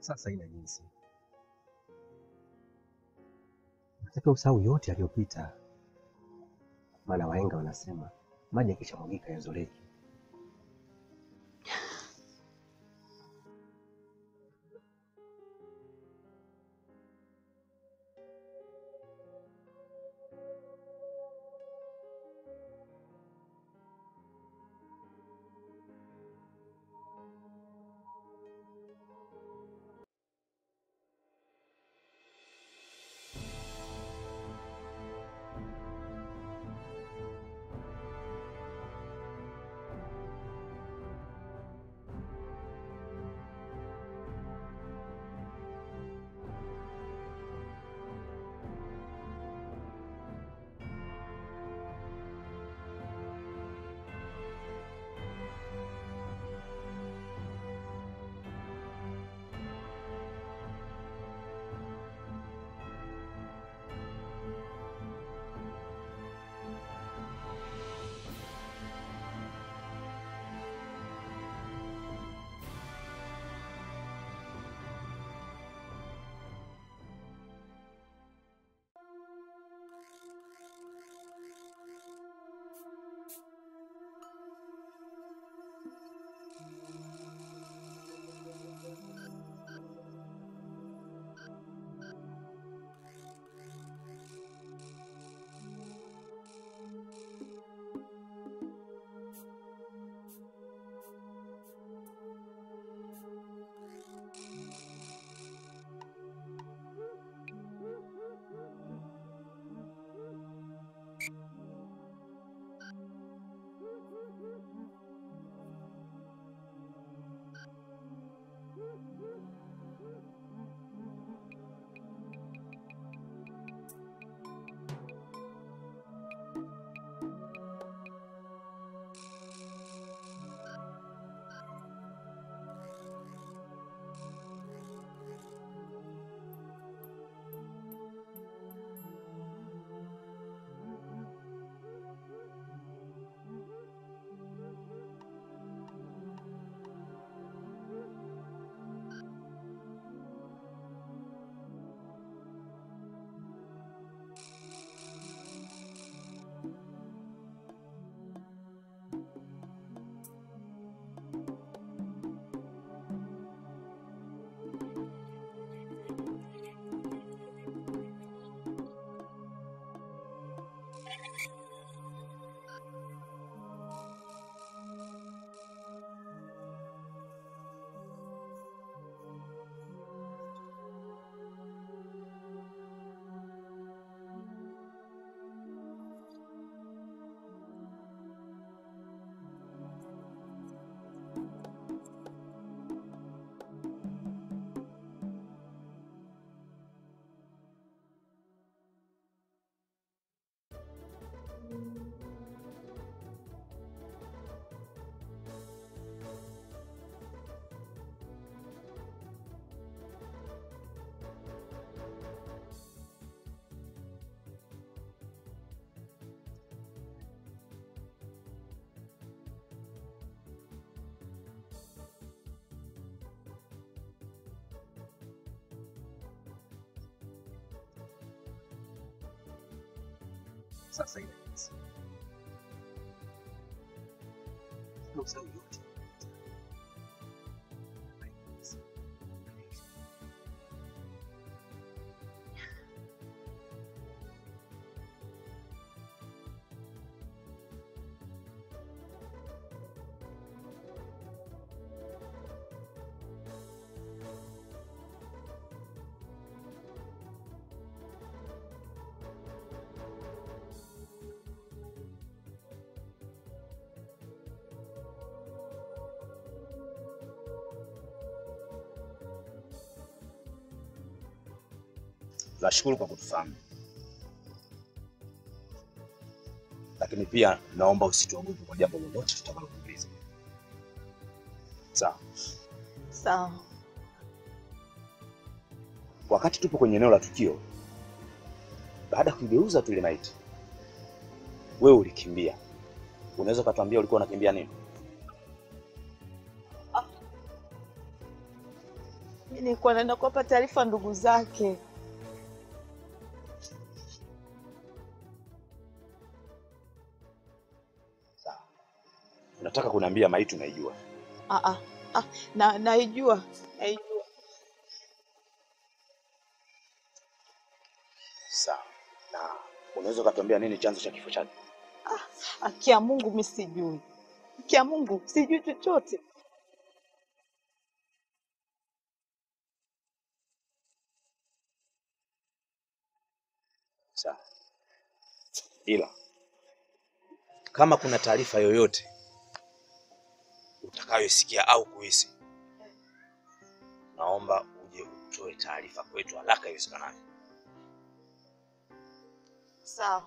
Sasa ina jinsi, natakiwa usahau yote yaliyopita, maana wahenga wanasema maji yakishamwagika yazoleki. Sasa ina jinsi, natakiwa usahau yote yaliyopita, maana wahenga wanasema maji yakishamwagika Nashukuru kwa kutufahamu, lakini pia naomba usituogope kwa jambo lolote tutakalokuuliza. Sawa. Sawa. Wakati tupo kwenye eneo la tukio, baada ya kuigeuza tu ile maiti, wewe ulikimbia. Unaweza ukatuambia ulikuwa unakimbia nini? nilikuwa naenda kuwapa taarifa ndugu zake. Sawa. Unataka kuniambia maiti unaijua? Ah, ah, ah, na naijua naijua. Sawa. Na unaweza ukatuambia nini chanzo cha kifo chake? Haki ya Mungu mi sijui, haki ya Mungu sijui chochote. Sawa. Ila kama kuna taarifa yoyote utakayosikia au kuhisi, naomba uje utoe taarifa kwetu haraka iwezekanavyo. Sawa.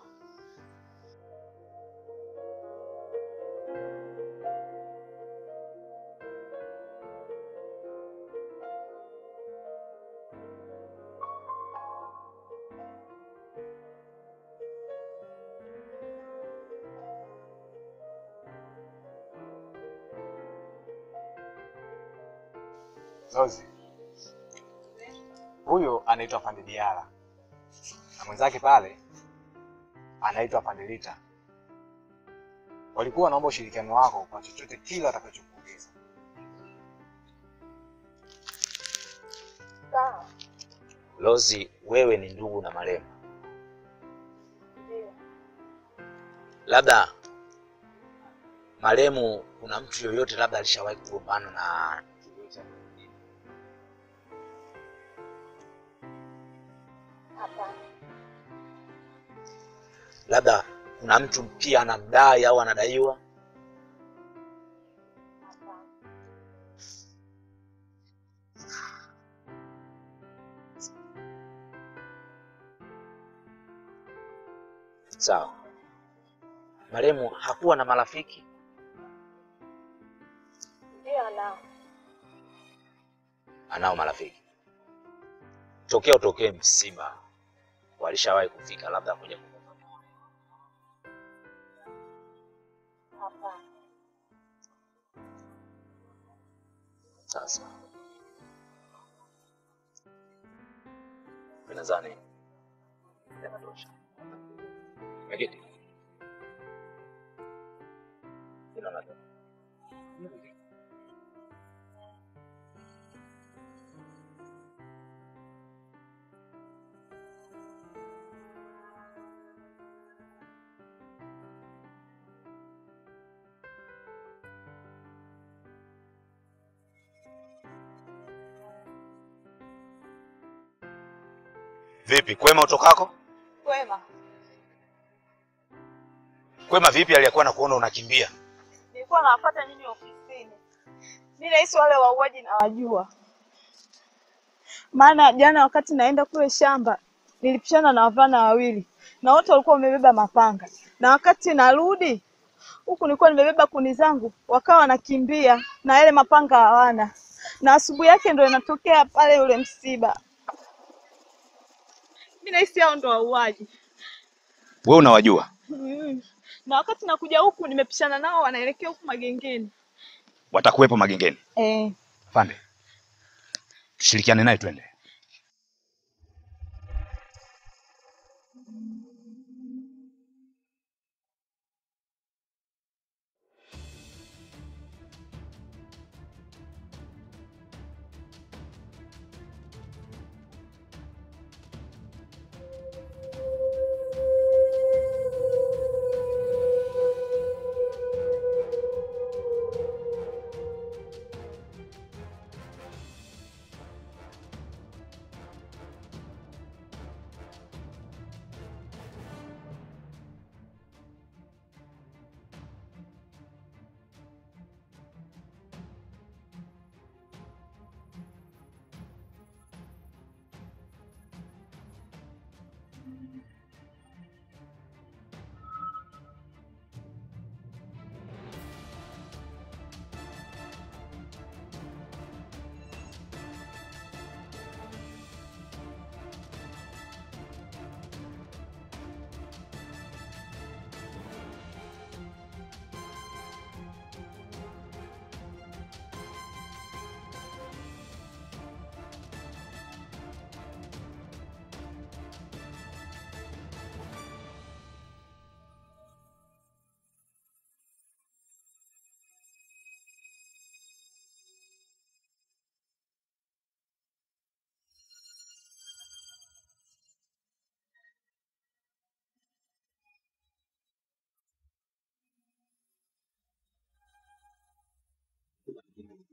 Zozi, huyo anaitwa Pandidiala na mwenzake pale anaitwa Pandilita. Walikuwa wanaomba ushirikiano wako kwa chochote kile watakachokuuliza. Sawa. Lozi, wewe ni ndugu na marehemu, labda marehemu, kuna mtu yoyote labda alishawahi kugombana na labda kuna mtu pia anamdai au anadaiwa? Sawa. Marehemu hakuwa na marafiki? Ndio anao. Anao marafiki. Tokea utokee msiba, walishawahi kufika labda kuja kukumbuka? Hapana. Sasa mimi nadhani yanatosha. Megeti, Ina maana- Vipi, kwema utokako? Kwema. Kwema vipi aliyekuwa na kuona unakimbia? Nilikuwa nawapata nyinyi ofisini. Mimi nahisi wale wauaji nawajua. Maana jana wakati naenda kule shamba nilipishana na wavulana wawili na wote walikuwa wamebeba mapanga, na wakati narudi huku nilikuwa nimebeba kuni zangu, wakawa wanakimbia na yale mapanga hawana, na asubuhi yake ndo inatokea pale ule msiba. Mimi nahisi hao ndo wauaji. Wewe unawajua? Mm. Na wakati nakuja huku nimepishana nao wanaelekea huku magengeni. Watakuwepo magengeni. Eh. Afande, tushirikiane naye twende.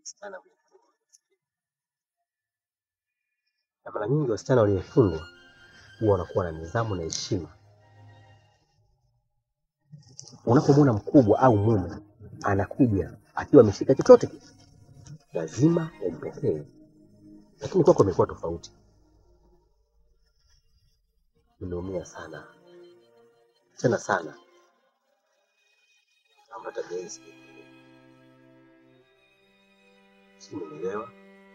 wasichana waliofungwa. Na mara nyingi wasichana waliofungwa huwa wanakuwa na nidhamu na heshima. Unapomwona mkubwa au mume anakuja akiwa ameshika chochote kile, lazima umpokee, lakini kwako imekuwa tofauti. Nimeumia sana tena sana, naomba tabia hii isijirudia. Si umenielewa?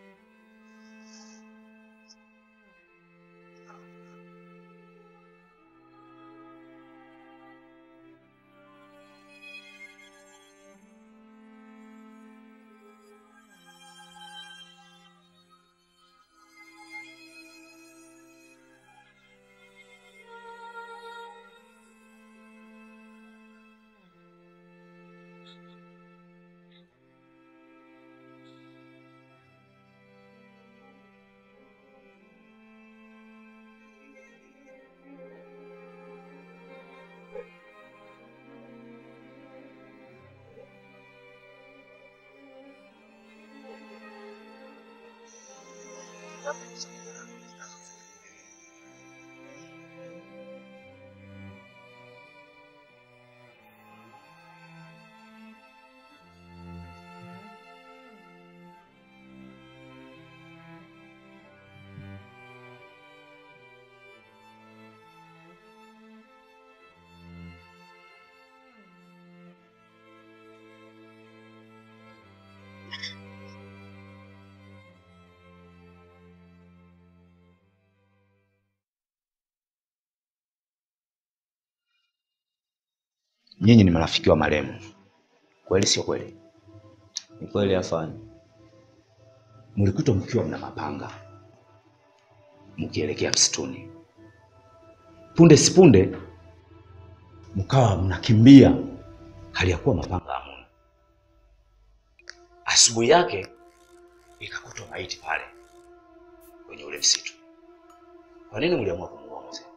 Nyinyi ni marafiki wa marehemu, kweli sio kweli? Ni kweli afande. Mlikutwa mkiwa mna mapanga mkielekea msituni, punde sipunde mkawa mnakimbia hali ya kuwa mapanga hamuna. Asubuhi yake ikakutwa maiti pale kwenye ule msitu. Kwa nini mliamua kumuua mzee?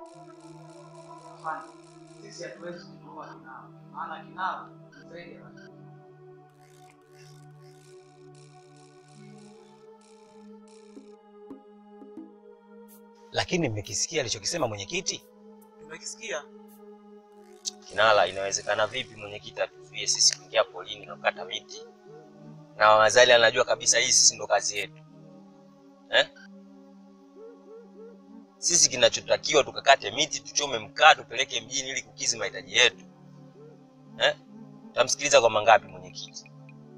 Sisi hatuwezi kumuua Kinao, maana Kinao zaidi ya watu. Lakini mmekisikia alichokisema mwenyekiti? Tumekisikia Kinala, inawezekana vipi mwenyekiti atuzuie sisi kuingia polini na kukata miti, na Wazali anajua kabisa hii sisi ndo kazi yetu eh? Sisi kinachotakiwa tukakate miti, tuchome mkaa, tupeleke mjini ili kukizi mahitaji yetu eh? Tamsikiliza kwa mangapi mwenyekiti?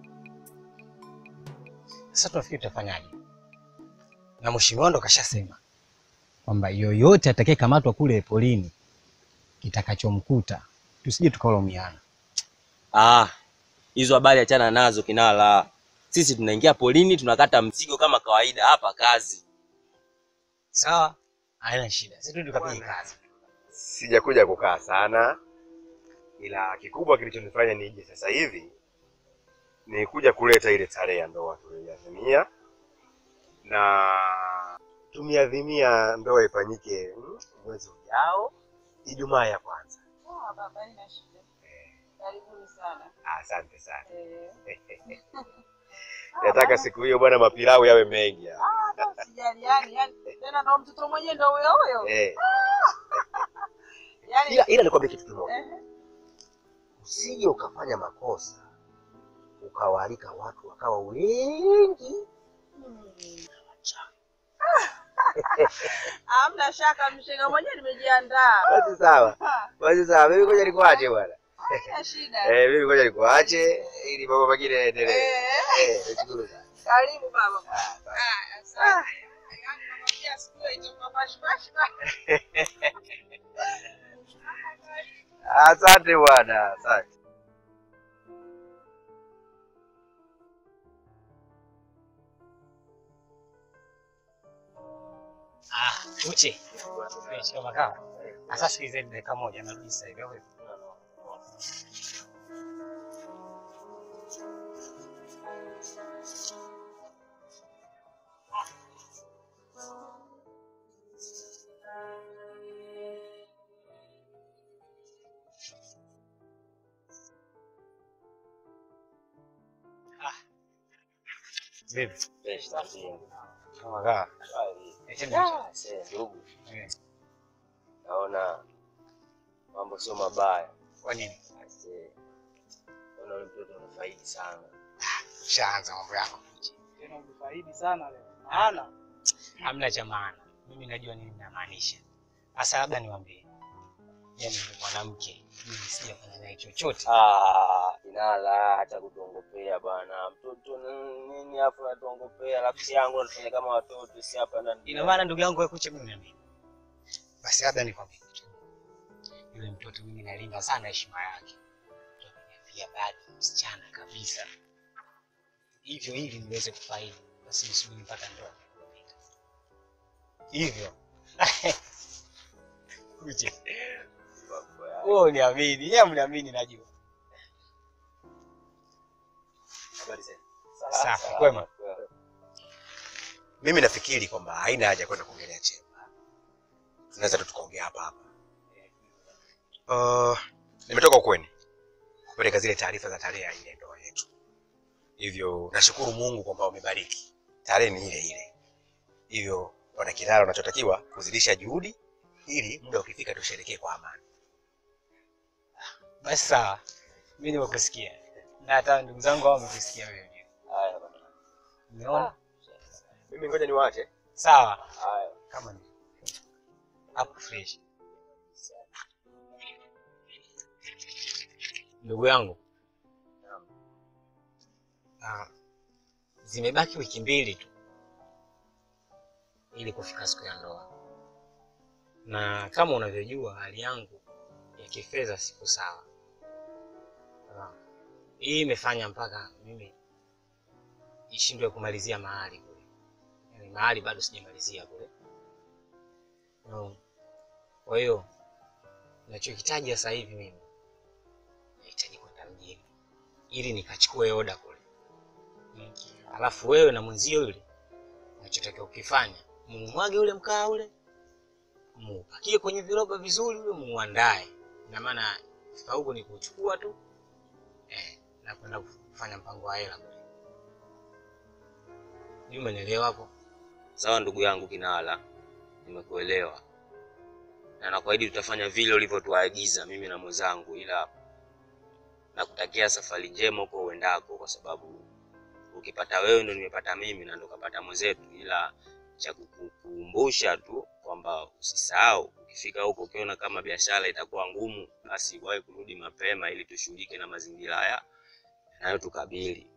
Sasa tunafikiri tutafanyaje? Na mheshimiwa ndo kashasema kwamba yoyote atakayekamatwa kule polini kitakachomkuta tusije tukalaumiana. Ah, hizo habari achana nazo Kinala. Sisi tunaingia polini tunakata mzigo kama kawaida, hapa kazi. Sawa, haina shida, sisi tu tukapige kazi. Sijakuja kukaa sana, ila kikubwa kilichonifanya nije sasa hivi ni kuja kuleta ile tarehe ya ndoa tuliyoadhimia, na tumeadhimia ndoa ifanyike mm, mwezi ujao, Ijumaa ya kwanza. Sawa baba, haina shida. Karibuni sana. Asante sana. Eh. Nataka siku hiyo bwana, mapilau yawe mengi. Ah, hata usijali, yani, yani tena ndo mtoto mwenyewe ndo huyo huyo. Eh, Yani ila ila nikwambie kitu kimoja, eh, usije ukafanya makosa ukawaalika watu wakawa wengi hamna shaka, mshenga mwenyewe nimejiandaa. Basi sawa, Ah, basi sawa, mimi ngoja nikuache bwana. Haina shida. Eh, mimi ngoja nikuache ili mambo mengine yaendelee. Eh, Eh, nashukuru sana. karibu baba. Ah, asante. Yani nakwambia siku hiyo itakuwa pashpash Asante bwana, asante. Ah, uche. Nimeshika makao. Sasa sikilizeni dakika moja narudi sasa hivi. au vipi? Vipi? Fresh na mjini. Kama kaa. Bali. Eti ndio. Sasa ndugu, Eh, naona mambo sio mabaya. Kwa nini? Aise. Naona yule mtoto anafaidi sana. Shaanza mambo yako. Tena umefaidi sana leo. Maana Hamna cha maana. Mimi najua nini namaanisha. Sasa labda niwaambie. Yaani ni mwanamke. Mimi sijafanya naye chochote. Ah, inala hata kutuongopea bwana. Mtoto n- nini hapo unatuongopea? Rafiki yangu anafanya kama watoto si hapa ndani. Ina maana ndugu yangu wewe kucha mimi na mimi. Basi labda nikwambie kitu. Yule mtoto mimi nalinda sana heshima yake. Mtoto ameniambia bado msichana kabisa. Hivyo ili niweze kufaidi. Basi nisubiri mpaka ndoa. Hivyo. Kuche. Wewe uniamini, yeye mniamini najua. Safi, kwema. Mimi nafikiri kwamba haina haja kwenda kuongelea chemba, tunaweza tu tukaongea hapa hapa. Uh, nimetoka ukweni kupeleka zile taarifa za tarehe ya ile ndoa yetu, hivyo nashukuru Mungu kwamba umebariki, tarehe ni ile ile. Hivyo wana Kilala, unachotakiwa kuzidisha juhudi ili muda ukifika tusherekee kwa amani. Basi sawa. Mimi nimekusikia. Na hata ndugu zangu hao wamekusikia wewe. Haya bwana. Umeona? Mimi ngoja niwaache. Sawa. Haya. Kama ni hapo fresh. Ndugu yangu. Ah, zimebaki wiki mbili tu ili kufika siku ya ndoa, na kama unavyojua hali yangu ya kifedha siku sawa. Ah, hii imefanya mpaka mimi ishindwe kumalizia mahali kule, yaani mahali bado sijamalizia kule. No. Kwa hiyo nachohitaji sasa hivi mimi nahitaji kwenda mjini ili nikachukue oda kule. Mm. Alafu wewe na mwenzio yule unachotakiwa ukifanya, mumwage ule mkaa ule, muupakie kwenye viroba vizuri, ule muuandae. Ina maana fika huko ni kuchukua tu eh, na kwenda kufanya mpango wa hela kule. Ni umenielewa hapo? Sawa ndugu yangu Kinala, nimekuelewa na nakuahidi tutafanya vile ulivyotuagiza mimi na mwenzangu, ila nakutakia safari njema huko uendako, kwa sababu ukipata wewe ndo nimepata mimi na ndo kapata mwenzetu, ila cha kukukumbusha tu kwamba usisahau, ukifika huko ukiona kama biashara itakuwa ngumu, basi wahi kurudi mapema ili tushughulike na mazingira haya yanayotukabili.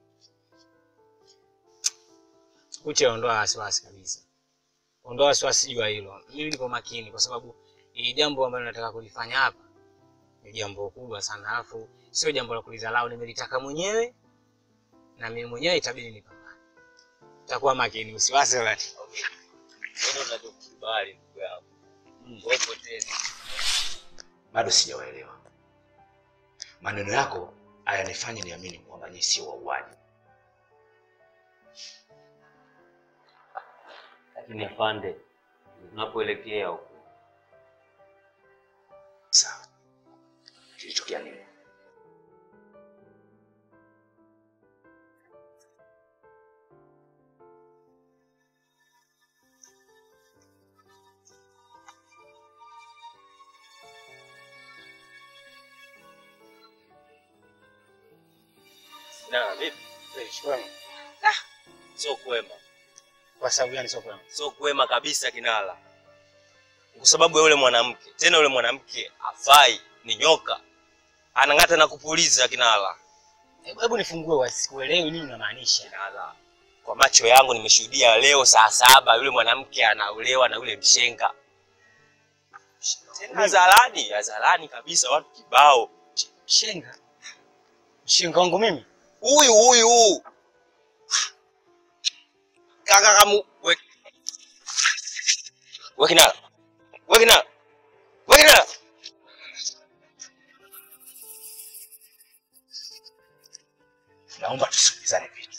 Kuche, ondoa wasiwasi kabisa, ondoa wasiwasi juu ya hilo. Mimi niko makini, kwa sababu hili jambo ambalo nataka kulifanya hapa ni jambo kubwa sana, alafu sio jambo la kulidharau. Nimelitaka mwenyewe na mimi mwenyewe itabidi nipambane. Takuwa makini, usiwasi wala Ndio tunachokubali ndugu yangu. Wewe potezi. bado sijawaelewa. Maneno yako hayanifanye niamini kwamba nyinyi sio wauaji. Lakini afande, tunapoelekea huko Sawa, kilitokea nini? na vipi? Sio kwema, Kwa sababu gani sio kwema? sio kwema kabisa Kinala, kwa sababu ya yule mwanamke. Tena yule mwanamke afai, ni nyoka, anang'ata na kupuliza Kinala. Hebu hebu nifungue wasikuelewi nini unamaanisha. Kinala, kwa macho yangu nimeshuhudia leo saa saba yule mwanamke anaolewa na yule mshenga, tena hadharani, hadharani kabisa, watu kibao. Mshenga? Mshenga wangu mimi? Huyu huyu kaka kamu we we Kinala, we Kinala, we Kinala. Naomba tusikilizane vitu.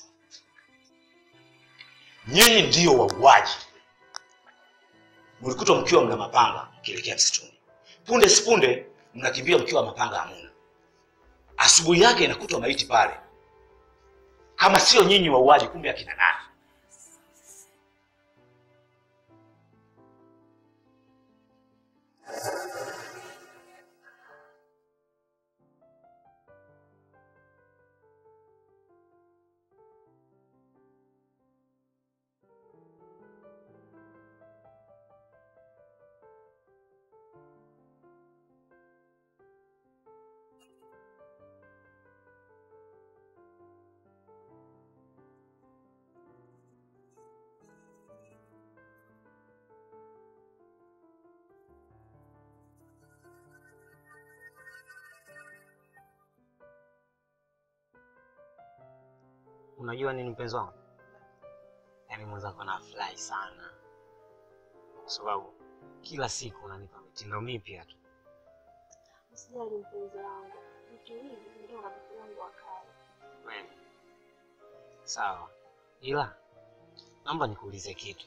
Nyinyi ndiyo wauaji. Mlikutwa mkiwa mna mapanga mkielekea msituni. Punde sipunde mnakimbia mkiwa mapanga hamuna. Asubuhi yake inakutwa maiti pale. Kama sio nyinyi wauaji, kumbe akina nani? unajua nini mpenzi wangu? Yaani mwenzako nafurahi sana kwa sababu kila siku unanipa mitindo mipya tu. Usijali mpenzi wangu, vitu hivi ndio rafiki yangu wa kale. Kweli. Sawa, ila naomba nikuulize kitu.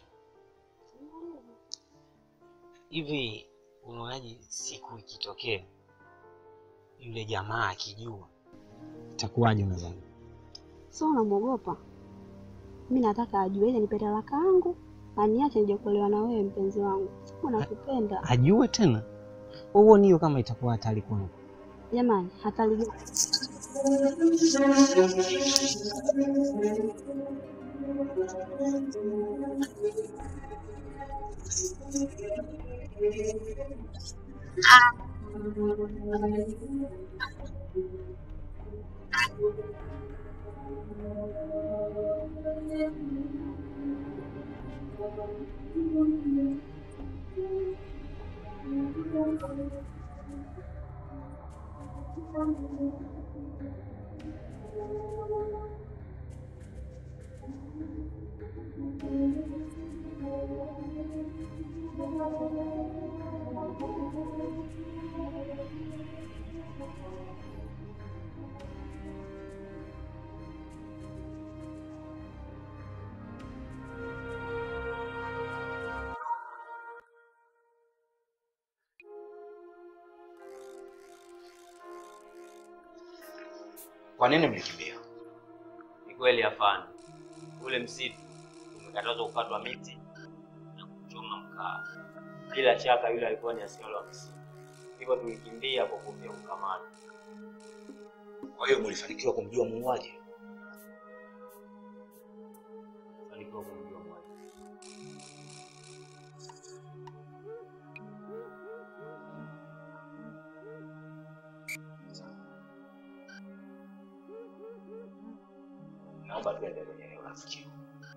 Hivi unaonaje siku ikitokea yule jamaa akijua itakuwaje unadhani? Sio unamwogopa? Mi nataka ajue ili nipe talaka yangu aniache nije kuolewa na wewe mpenzi wangu. Siku nakupenda Ajue tena? Wewe hiyo kama itakuwa hatari kwangu. jamani, hatalijua Kwa nini mlikimbia? Ni kweli afande, ule msitu umekatazwa kukatwa miti na kuchoma mkaa. Bila shaka yule alikuwa ni askari wa msitu, hivyo tulikimbia kwa kuhofia kukamatwa. Kwa hiyo mlifanikiwa kumjua muuaji? Fanikiwa kumjua mmoja. Naomba tuende kwenye eneo la tukio.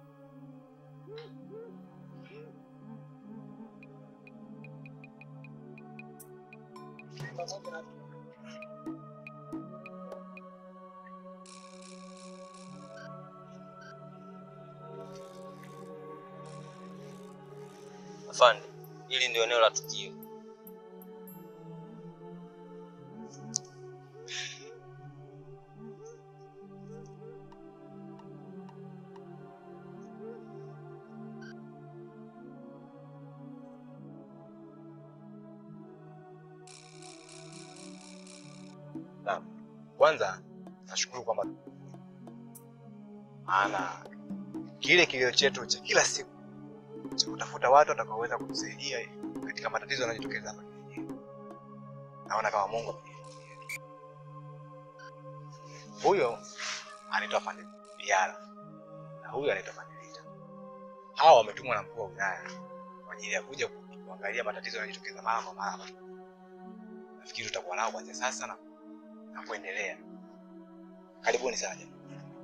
Afande, hili ndio eneo la tukio. Naam. Kwanza nashukuru kwamba maana kile kilio chetu cha kila siku cha kutafuta watu watakaoweza kutusaidia katika matatizo yanayojitokeza hapa kijijini, naona kama Mungu amejifungia yetu. Huyo anaitwa Fande Biara na huyo anaitwa Fandelita. Hawa wametumwa na mkuu wa wilaya kwa ajili ya kuja ku- kuangalia matatizo yanayojitokeza mara kwa mara. hapa. Nafikiri tutakuwa nao kuanzia sasa na na kuendelea. Karibuni sana jamani.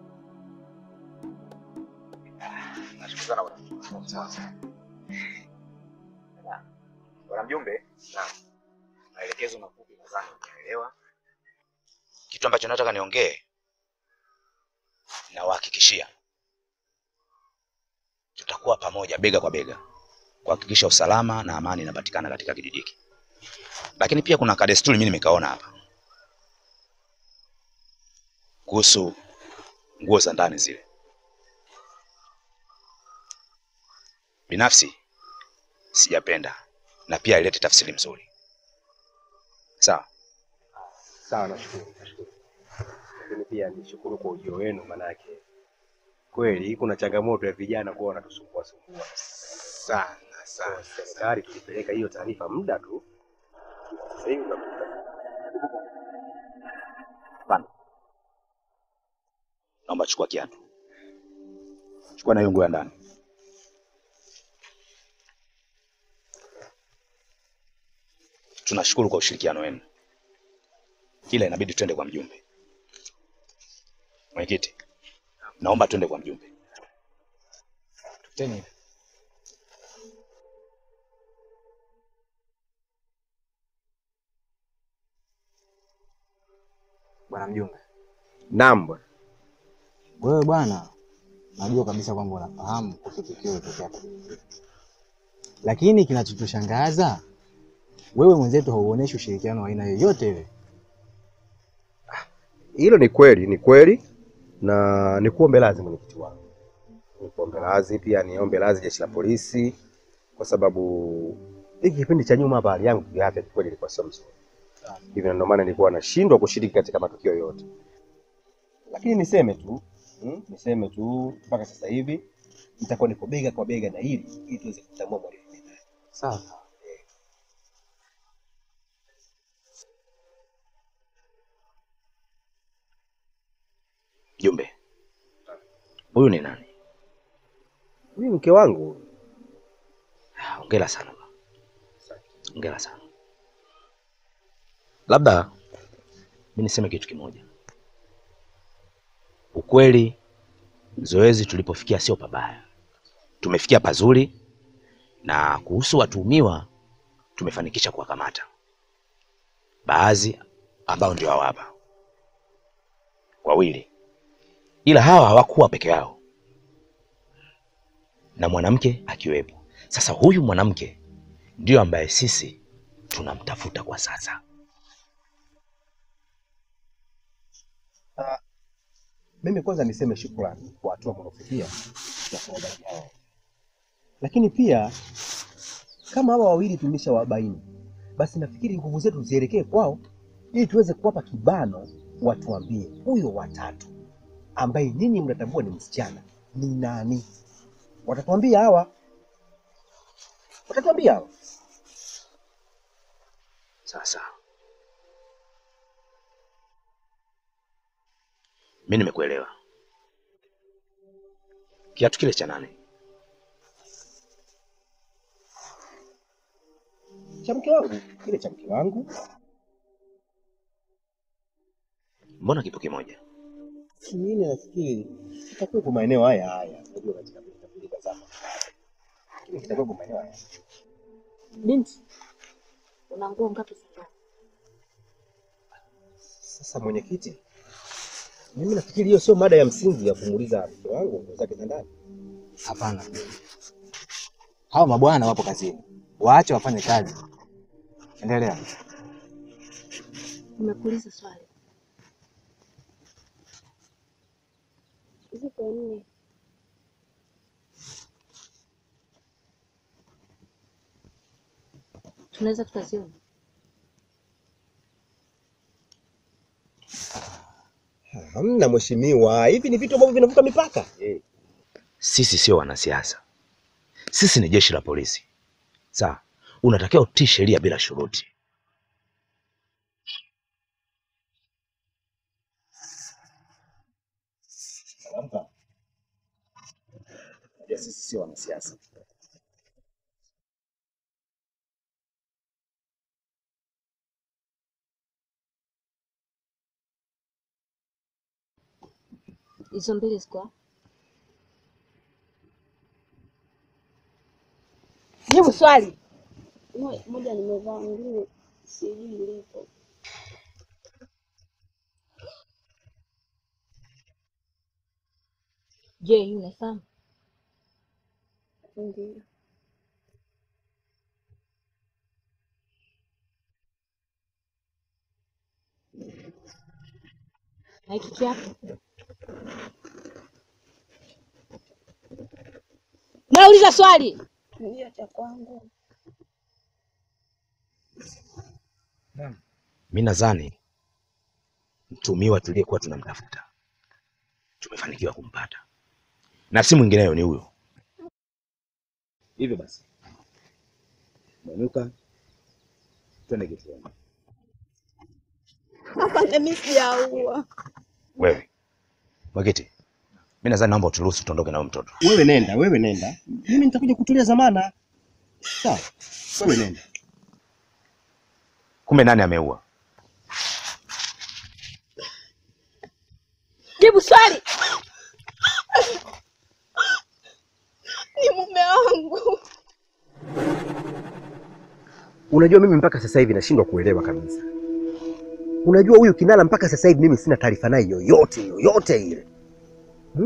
Ah, Nashukuru sana bwana. Sawa sawa. Na, Bwana mjumbe, naam. Maelekezo mafupi nadhani umeelewa. Kitu ambacho nataka niongee nawahakikishia tutakuwa pamoja bega kwa bega kuhakikisha usalama na amani inapatikana katika kijiji hiki. Lakini pia kuna kadesturi mimi nimekaona hapa kuhusu nguo za ndani zile. Binafsi sijapenda na pia ilete tafsiri mzuri. Sawa? Sawa, nashukuru, nashukuru. Lakini pia nishukuru kwa ujio wenu, manake kweli kuna changamoto ya vijana kuwa wanatusumbua sumbua Sana sana. Serikali tulipeleka hiyo taarifa muda tu, sasa hivi unakuta Naomba chukua kiatu. Chukua na hiyo nguo ya ndani. Tunashukuru kwa ushirikiano wenu. Ila inabidi twende kwa mjumbe. Mwenyekiti, naomba twende kwa mjumbe. Teni. Bwana mjumbe, naam bwana. Wewe bwana, najua kabisa kwamba unafahamu kuhusu tukio lilotokea kwa Bibi. Lakini kinachotushangaza wewe mwenzetu hauoneshi ushirikiano wa aina yoyote ile. Hilo ni kweli, ni kweli, na nikuombe radhi mwenyekiti wangu, nikuombe radhi pia, niombe radhi jeshi la polisi, kwa sababu hiki kipindi cha nyuma hapa hali yangu kiafya kikweli ilikuwa sio mzuri, hivyo ndio maana nilikuwa nashindwa kushiriki katika matukio yote. Lakini niseme tu mm, niseme tu mpaka sasa hivi nitakuwa niko bega kwa bega na hili ili tuweze kutambua mhalifu ni nani. Sawa. Jumbe, huyu ni nani? Huyu mke wangu. Hongera sana baba. Hongera sana. Labda mi niseme kitu kimoja. Ukweli zoezi tulipofikia sio pabaya, tumefikia pazuri, na kuhusu watuhumiwa tumefanikisha kuwakamata baadhi ambao ndio hawa hapa wawili, ila hawa hawakuwa peke yao na mwanamke akiwepo. Sasa huyu mwanamke ndio ambaye sisi tunamtafuta kwa sasa. Mimi kwanza niseme shukrani kwa hatua mnaofikia ya kuwabaini hao, lakini pia kama hawa wawili tumeshawabaini, basi nafikiri nguvu zetu zielekee kwao ili tuweze kuwapa kibano, watuambie huyo watatu ambaye ninyi mnatambua ni msichana ni nani. Watatuambia hawa, watatuambia hawa. Sasa mi nimekuelewa. Kiatu kile cha nani? Cha mke wangu, kile cha mke wangu. Mbona kipo kimoja? Mimi nafikiri kitakuwepo maeneo haya haya, unajua katika pilika zako, lakini kitakuwepo maeneo haya. Binti, una nguo ngapi sasa? Sasa mwenyekiti, mimi nafikiri hiyo sio mada ya msingi ya kumuuliza mke wangu nguo zake za ndani. Hapana, hawa mabwana wapo kazini, waache wafanye kazi. Endelea. Nimekuuliza swali. Ziko nne. Tunaweza tukaziona? Hamna mheshimiwa, hivi ni vitu ambavyo vinavuka mipaka. Sisi sio wanasiasa, sisi ni jeshi la polisi. Sawa, unatakiwa utii sheria bila shuruti. Salamka. Najua sisi sio wanasiasa. Hizo mbili ziko wapi? Jibu swali. Mo- Moja nimevaa, mwingine sijui ilipo. Je, hii unaifahamu? Ndio. Na hiki kiapo? Nauliza swali. Ndio cha kwangu. Mi nadhani mtumiwa tuliyekuwa tunamtafuta tumefanikiwa kumpata, na si mwingineyo, ni huyo. Hivyo basi, mwenuka, twende kituoni. Hapana, mimi sijaua. Wewe Mwakiti, mi nadhani naomba uturuhusu tuondoke na huyo mtoto. Wewe nenda, wewe nenda, mimi nitakuja kutulia zamana. Sawa, wewe nenda. Kumbe nani ameua? Jibu swali. Ni mume wangu. Unajua mimi mpaka sasa hivi nashindwa kuelewa kabisa. Unajua huyu Kinala mpaka sasa hivi mimi sina taarifa naye yoyote yoyote ile. Hmm?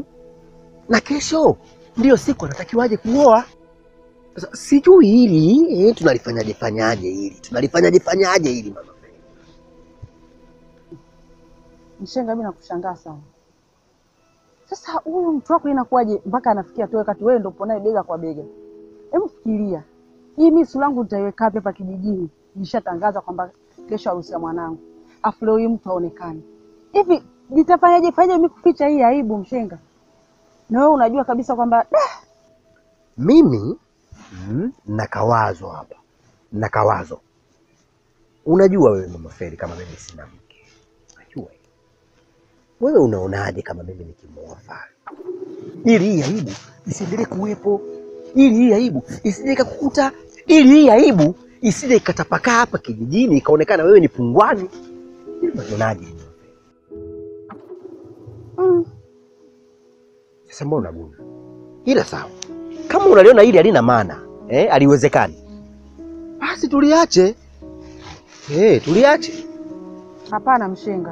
na kesho ndiyo siku anatakiwaje kuoa. Sasa sijui hili eh, tunalifanyaje fanyaje hili tunalifanyaje fanyaje hili mama. Mshenga, mimi nakushangaa sana. Sasa huyu mtu wako inakuwaje mpaka anafikia tu wakati wewe ndio upo naye bega kwa bega? Hebu fikiria. Hii mimi sura yangu nitaiweka wapi hapa kijijini? Nishatangaza kwamba kesho harusi ya mwanangu. Afu leo hii mtu aonekane. Hivi nitafanyaje fanyaje mimi kuficha hii aibu mshenga? Na wewe unajua kabisa kwamba "Dah, Mimi mm, na kawazo hapa na kawazo. Unajua wewe mama Feri, kama mimi sina mke, najua hilo. Wewe unaonaje kama mimi nikimwoa Fari, ili hii aibu isiendelee kuwepo, ili hii aibu isije ikakukuta, ili hii aibu isije ikatapakaa hapa kijijini ikaonekana wewe ni pungwani. Hili unaonaje? mm, Sasa mbona unaguna? Ila sawa, kama unaliona hili halina maana eh, aliwezekani, basi tuliache eh, tuliache. hapana mshenga.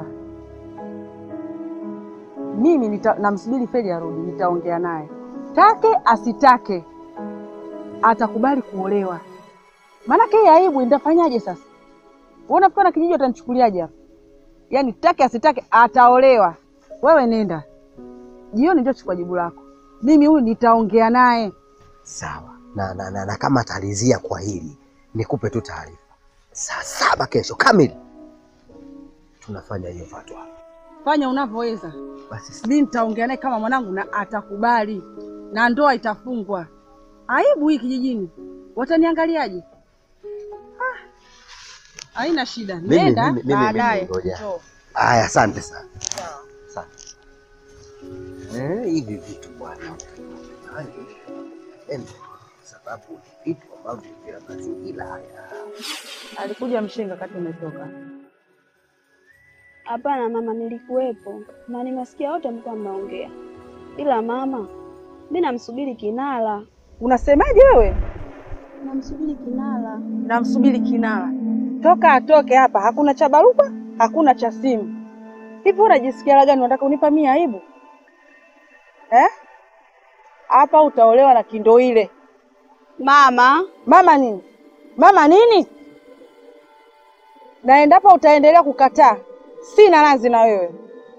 Mimi nita, namsubiri Feli arudi, nitaongea naye. Take asitake atakubali kuolewa. Maanake hii aibu nitafanyaje sasa? Wewe unafikiri na kijiji watanichukuliaje hapa? Yaani take asitake ataolewa. Wewe nenda. Jioni ndio chukua jibu lako. Mimi huyu nitaongea naye. Sawa na, na, na, na kama atalizia kwa hili, nikupe tu taarifa, saa saba kesho kamili tunafanya hiyo fatwa. Fanya unavyoweza. Basi Mimi nitaongea naye kama mwanangu na atakubali. Na ndoa itafungwa. Aibu hii kijijini. Wataniangaliaje? Ah, Haina shida. Mimi- Nenda mimi- mimi- baadaye. mimi ngoja. njoo. haya, asante sana, asante. Eh, hivi vitu bwana, ende sababu ni vitu ambavyo vina mazingira haya. Alikuja mshenga kati umetoka. Hapana mama, nilikuwepo na nimesikia wote mlikuwa mnaongea, ila mama, mi namsubiri Kinala. Unasemaje wewe? Namsubiri Kinala. Namsubiri Kinala. Toka atoke hapa, hakuna cha baruba, hakuna cha simu. Hivi unajisikia la gani? Unataka unipa mimi aibu eh? Hapa utaolewa na kindo ile. Mama, Mama nini? Mama nini? Na endapo utaendelea kukataa, sina radhi na wewe.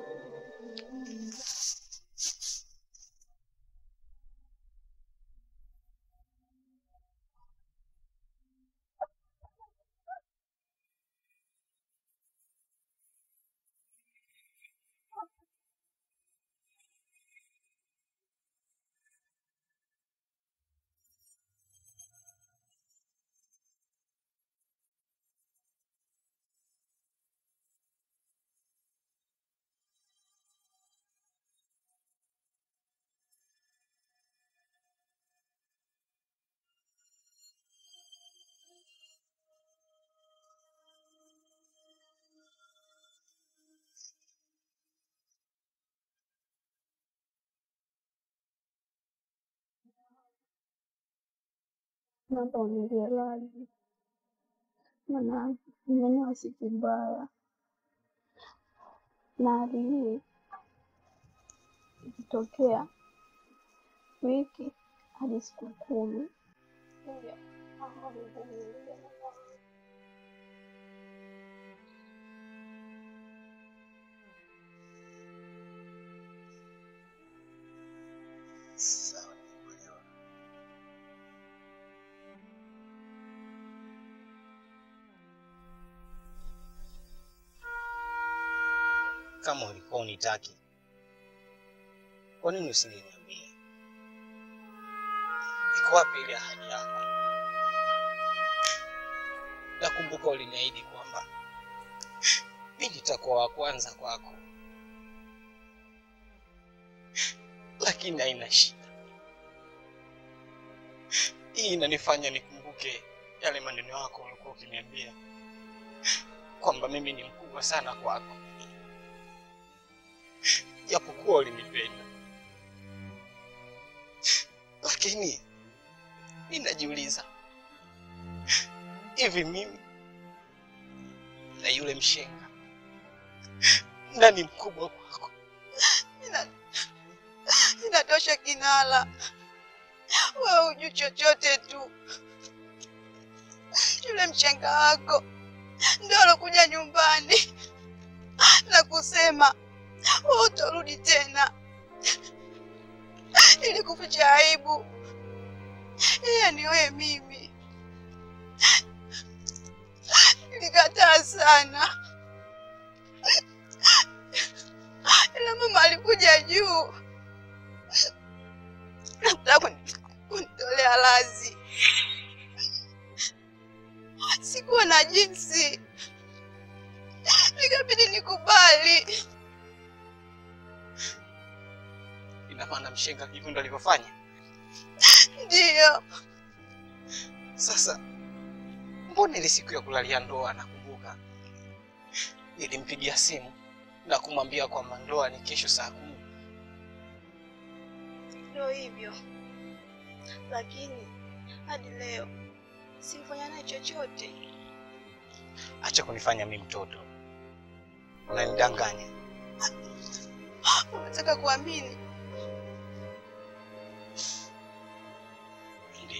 naomba uniwie radhi, maana nimenyoa siku mbaya, na hali hii ikitokea wiki hadi siku kumi. Hivyo naomba univumilie. Sawa, nimekuelewa. Kama ulikuwa unitaki, kwa nini usingeniambia? Iko wapi ile ahadi yako? Nakumbuka uliniahidi kwamba mimi nitakuwa wa kwanza kwako, lakini haina shida. Hii inanifanya nikumbuke yale maneno yako ulikuwa ukiniambia kwamba mimi ni mkubwa sana kwako japokuwa ulinipenda, lakini mi najiuliza, hivi mimi na yule mshenga nani mkubwa kwako? Nani- Inatosha Kinala, wewe hujui chochote tu. Yule mshenga wako ndio alokuja nyumbani na kusema wewe utarudi tena ili kuficha aibu. Yeye ni wewe mimi. Nilikataa sana, ila mama alikuja juu nataka kuni- kunitolea lazi. Sikuwa na jinsi, nikabidi nikubali. Ina maana mshenga hivyo ndo alivyofanya. Ndiyo, Sasa mbona ile siku ya kulalia ndoa nakumbuka nilimpigia simu na kumwambia kwamba ndoa ni kesho saa kumi. ndio hivyo, lakini hadi leo simfanya naye chochote. Acha kunifanya mimi mtoto, unanidanganya. Unataka kuamini? Ndio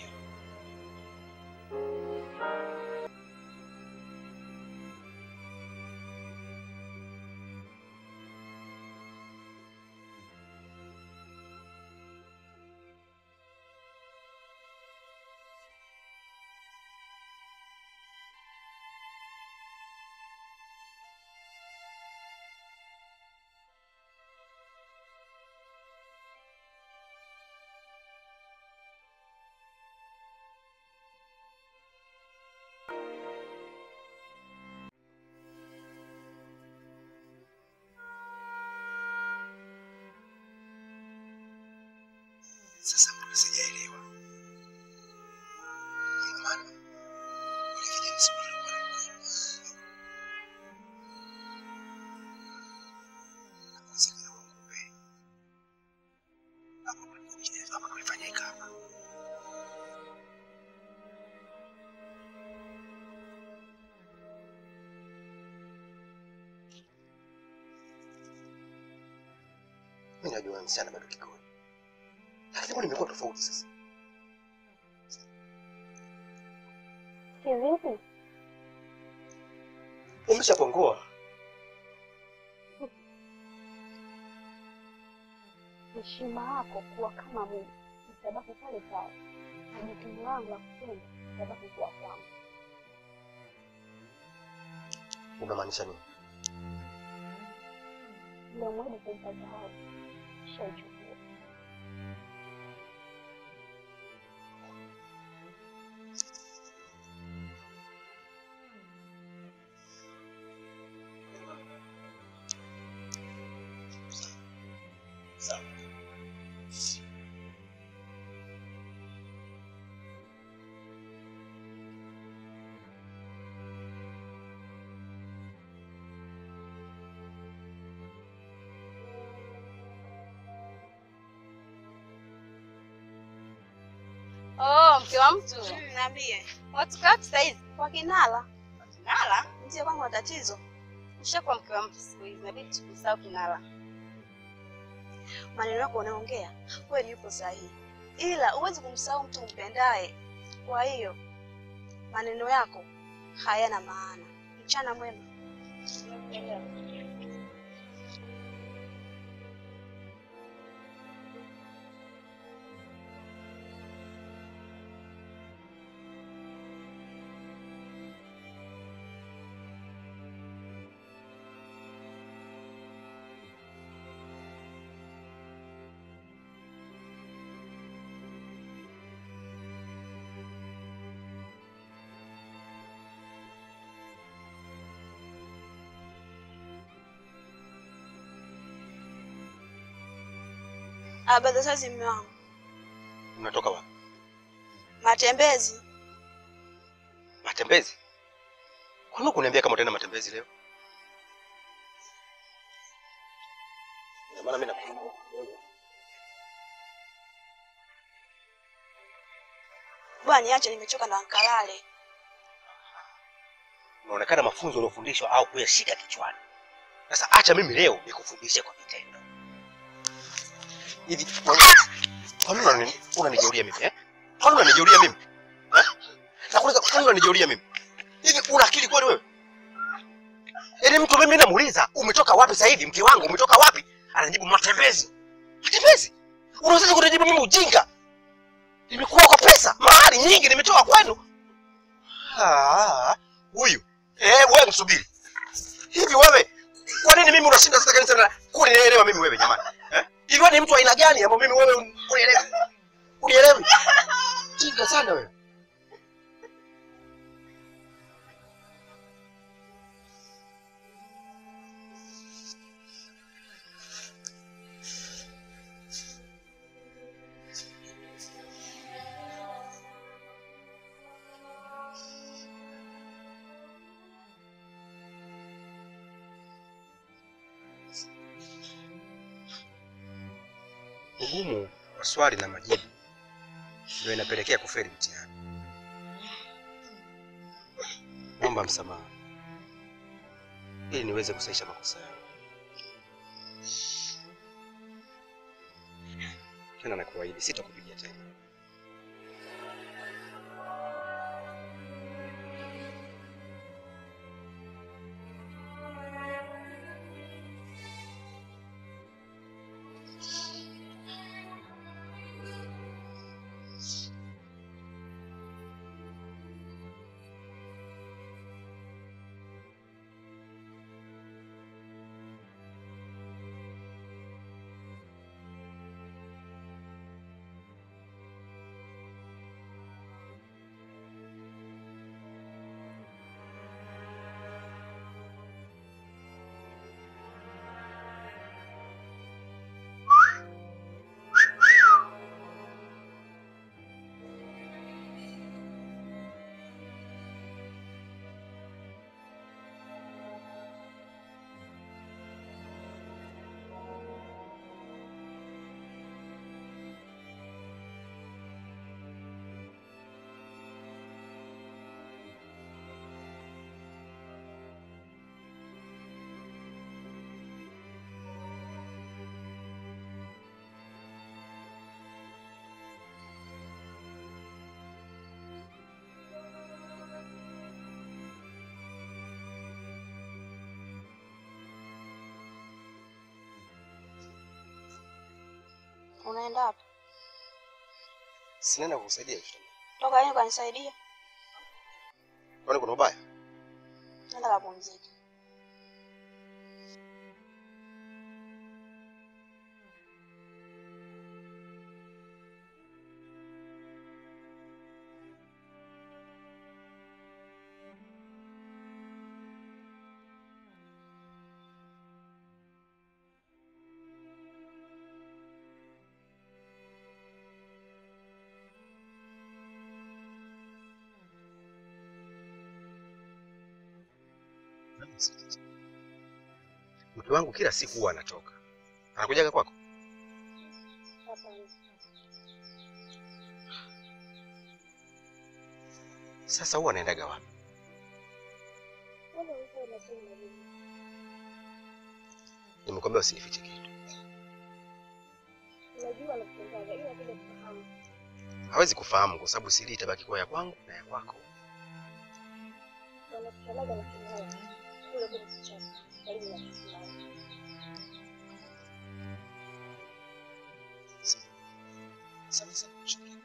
Sasa mbona sijaelewa? Ina maana yule kijana siku ile alikuwa anamjua. Inawezekana kwa kumbe. Hapo kulikuja hapa kulifanyika hapa. Mimi najua msichana bado kikoni. Lakini mbona imekuwa tofauti sasa? Kivipi? Umeshapongoa. Heshima yako kuwa kama mume itabaki pale pale, na jukumu langu la kupenda itabaki kuwa kwangu. Unamaanisha nini? Ndio mwedi kumpa zawadi, shaichukua. Sawa. Oh, mke wa mtu. Niambie. Watu kaa sasa hizi Kwa Kinala. Kinala, Ndio kwangu na tatizo. ushakuwa mke wa mtu siku hizi, inabidi tukusahau Kinala. Maneno yako unaongea kweli yupo sahihi, ila huwezi kumsahau mtu umpendaye. Kwa hiyo maneno yako hayana maana. Mchana mwema. Habari za sasa mume wangu. Unatoka wapi? Matembezi. Matembezi? Kwa nini kuniambia kama utaenda matembezi leo? Ina maana mimi nakusumbua. Bwana niache nimechoka na nkalale. Unaonekana mafunzo uliofundishwa au kuyashika kichwani. Sasa acha mimi leo nikufundishe kwa vitendo. Hivi kwa kwa nini unani- unanijeruria mimi eh? Kwa nini unanijeruria mimi? Eh? Nakuuliza kwa nini unanijeruria mimi? Hivi una akili kweli wewe? Yaani mtu mimi namuuliza, umetoka wapi sasa hivi mke wangu umetoka wapi? Anajibu matembezi. Matembezi? Unawezaje kunijibu mimi ujinga? Nimekuwa kwa pesa, mahali nyingi nimetoa kwenu. Ah, huyu. Eh, wewe msubiri. Hivi wewe, kwa nini mimi unashinda sasa kanisa na kunielewa mimi wewe jamani? Eh? Hivi wewe ni mtu wa aina gani ambao mimi wewe unielewi? Unielewi? Jinga sana wewe. Ugumu wa swali na majibu ndio inapelekea kufeli mtihani. Naomba msamaha ili niweze kusahisha makosa yangu. Tena nakuahidi sitakupigia tena. Unaenda wapi? Sinaenda kukusaidia kitu. Toka yeye kanisaidia. Kwani kuna ubaya? Nenda kapumzike. Mke wangu kila siku huwa anatoka. Anakujaga kwako? Sasa huwa anaendaga wapi? Nimekwambia usinifiche kitu. Hawezi kufahamu kwa sababu siri itabaki kuwa ya kwangu na ya kwako. Sana sana kushukuru.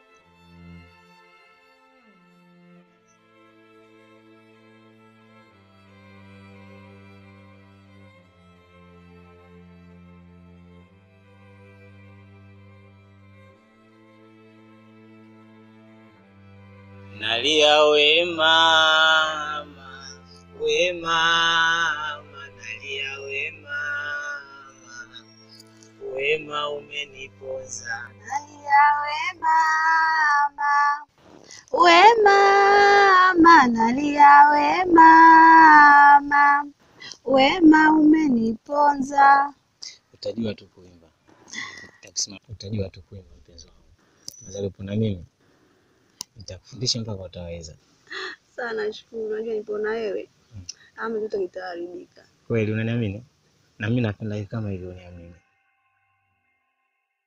Nalia we mama, we mama, nalia we mama, wema umeniponza. Nalia we mama, we mama, nalia we mama, wema umeniponza. Utajua tu kuimba, Nitakusema- utajua tu kuimba mpenzi wangu. Nazalipo na mimi nitakufundisha mpaka utaweza. Sana nashukuru, unajua nipo na wewe ama kitu kitaharibika. Kweli unaniamini? Na mimi napenda hivi kama hivyo uniamini.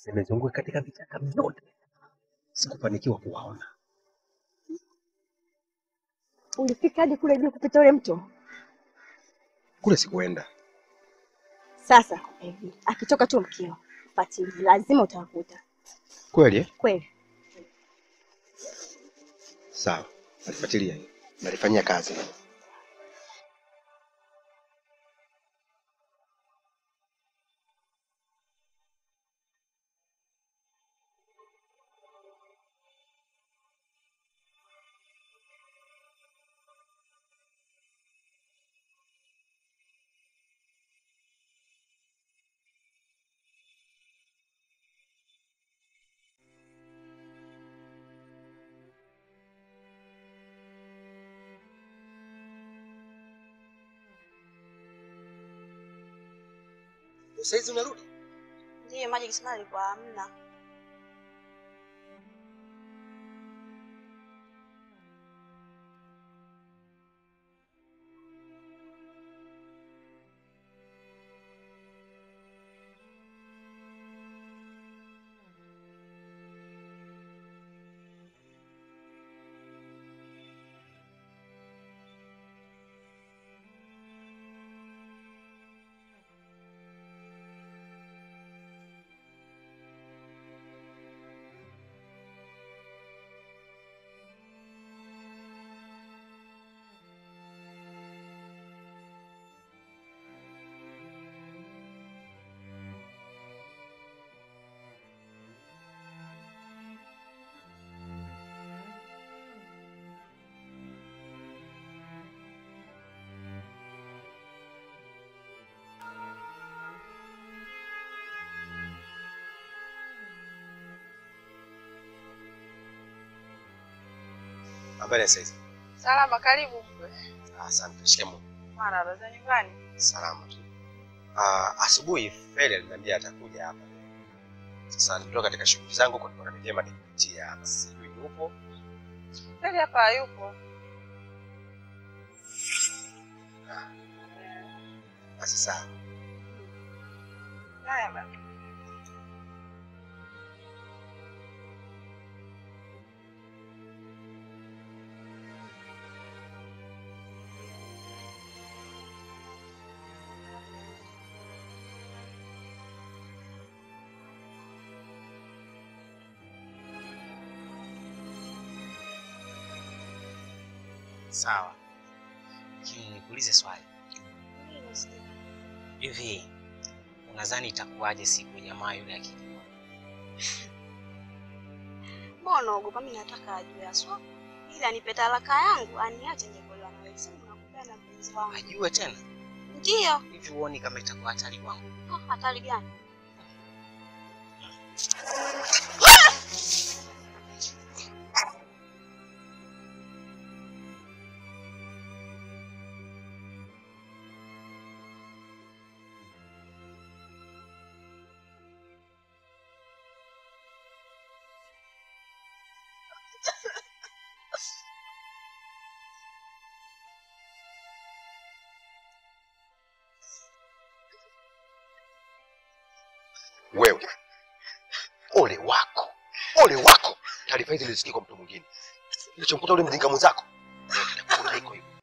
Nimezunguka katika vichaka vyote, sikufanikiwa kuwaona. Ulifika hadi kule juu kupita ule mto? Kule sikuenda. Sasa hivi akitoka tu mkeo, fuatilia, lazima utawakuta. Kweli eh? Kweli Sawa, nalifuatilia hilo, nalifanyia kazi. Saizi unarudi? ndiyo maji kisima alikuwa hamna. Habari ya saizi? Salama, karibu mkwe. Asante, shikamoo. Mara za nyumbani. Salama tu. Ah, asubuhi Feli aliniambia atakuja hapa. Sasa nitoka katika shughuli zangu kwa kuna vyema nikupitia hapa. Sijui yupo. Kweli hapa hayupo. Basi sawa. Haya baba. Sawa, lakini nikuulize swali hivi, unadhani itakuwaje siku jamaa yule akijua? Mbona unaogopa? Mimi nataka ajue aswa, ili anipe talaka yangu, aniache nikuelewa na wewe. Sema nakupenda mpenzi wangu. Ajue tena Ndio. hivi, huoni kama itakuwa hatari kwangu? Ah, Hatari gani? Wewe. Ole wako. Ole wako. Taarifa hizi nilisikia kwa mtu mwingine. Kilichomkuta ule mjinga mwenzako. Kitakukuta iko hivyo.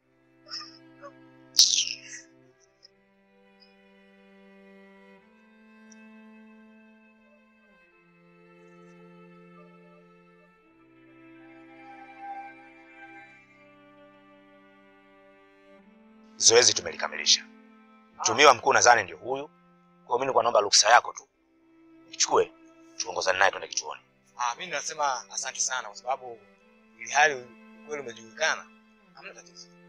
Zoezi tumelikamilisha. Mtumiwa mkuu nadhani ndio huyu. Kwa hiyo mimi nilikuwa naomba ruhusa yako tu. Nichukue tuongozane naye twende kituoni. Ah, mimi nasema asante sana kwa sababu ili hali ukweli umejulikana, hamna tatizo.